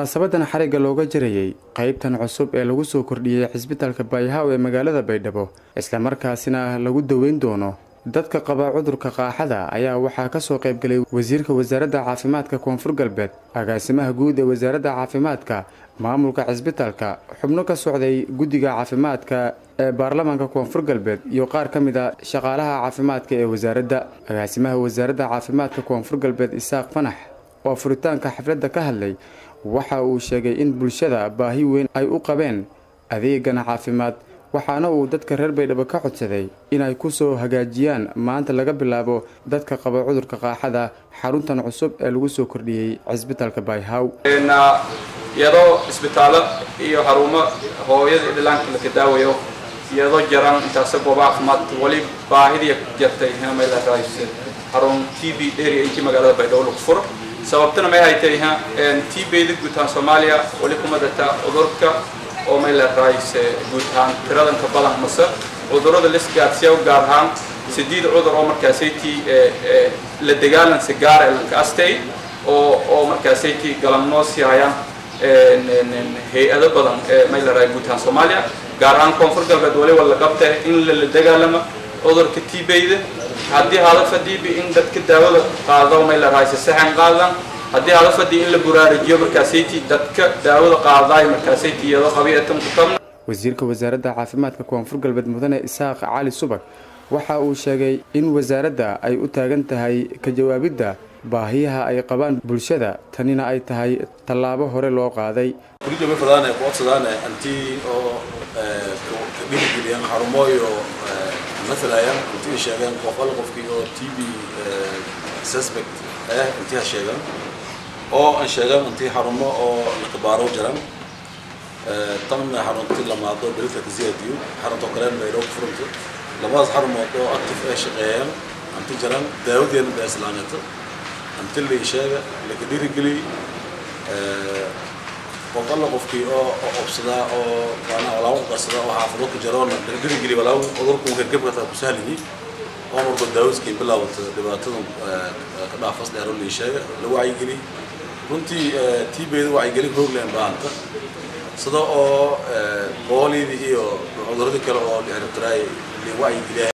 munaasabadan xarigga looga jarayay qaybtan cusub ee lagu soo kordhiyey cisbitaalka baayhaw ee magaalada baydhabo islamarkaasina lagu daweyn doono dadka qaba cudurka qaaxada ayaa waxaa kasoo qaybgalay wasiirka wasaaradda caafimaadka koonfur galbeed agaasimaha guud ee wasaaradda caafimaadka maamulka cisbitaalka xubno ka socday guddiga caafimaadka ee baarlamaanka koonfur galbeed iyo qaar ka mid a shaqaalaha caafimaadka ee wasaaradda agaasimaha wasaaradda caafimaadka koonfur galbeed isaaq fanax oo furitaanka xafladda ka hadlay waxa uu sheegay in bulshada baahi weyn ay u qabeen adeegan caafimaad waxaana uu dadka reer baydhabo ka codsaday inay ku soo hagaajiyaan maanta laga bilaabo dadka qaba cudurka qaaxada xaruntan cusub ee lagu soo kordhiyey cisbitaalka bayhaw iyadoo isbitaallo iyo xarumo hooyada dhilaanka la kadaawayo iyadoo jaran intaase gooba caafimaad wali baahidii jartay xarun t b dheeri intii magaalada baydhabo lagu furo sababtana may haytay t bda guutaan soomaaliya wali kuma data cudurka oo may leerahayse guutaan tiradanka badan mase cudurada lisgaadsiya gaar ahaan sideed cudur oo markaasaytii la dagaalansa gaara lanka astay oo oo markaasaytii galamnoosi hayaan hay-ado badan may leerahay guutaan soomaaliya gaar ahaan koonfur galbeed waliba la qabta in lala dagaalamo cudurka t bda haddii hadafadiiba in dadka daawada qaado may leerahayse saxan qaadan haddii hadafadii in la buraarijiyo markaasayti dadka daawada qaadaay markaasayti iyadoo qabiatan ku kabna wasiirka wasaaradda caafimaadka koonfur galbeed mudane isaaq cali subag waxa uu sheegay in wasaaradda ay u taagan tahay ka jawaabidda baahiyaha ay qabaan bulshada tanina ay tahay tallaabo hore loo qaaday مثلا intii sheegeen qof alla qofkii oo t b suspect ah intii ha sheegan oo aan sheegan intii xarumo oo la kabaaro jiran tanna xaruntii lamaado berilka kaziyaadiyo xarunta kaleena baydhoo ku furanto labadaas xarumood oo active ay shaqeeyaan anti jiran daawadeena baa islaamata anti la sheega laka dhiirigeliy qof alla qofkii oo obsadaa oo maanaa walaagu qarsada oo xaafado ku jaroona laga dhirigeliy walaagu cudurku gargabkata ku sahliyi oo marba daawiskay bilaawata dhibaatada ka dhaafas dheero lii sheega la wacyigeliy runtii tiibeyda wacyigelin hoogland baahanta sida oo boolidii iyo cuduradii kale oo la xiribtiraay la wacyigeliya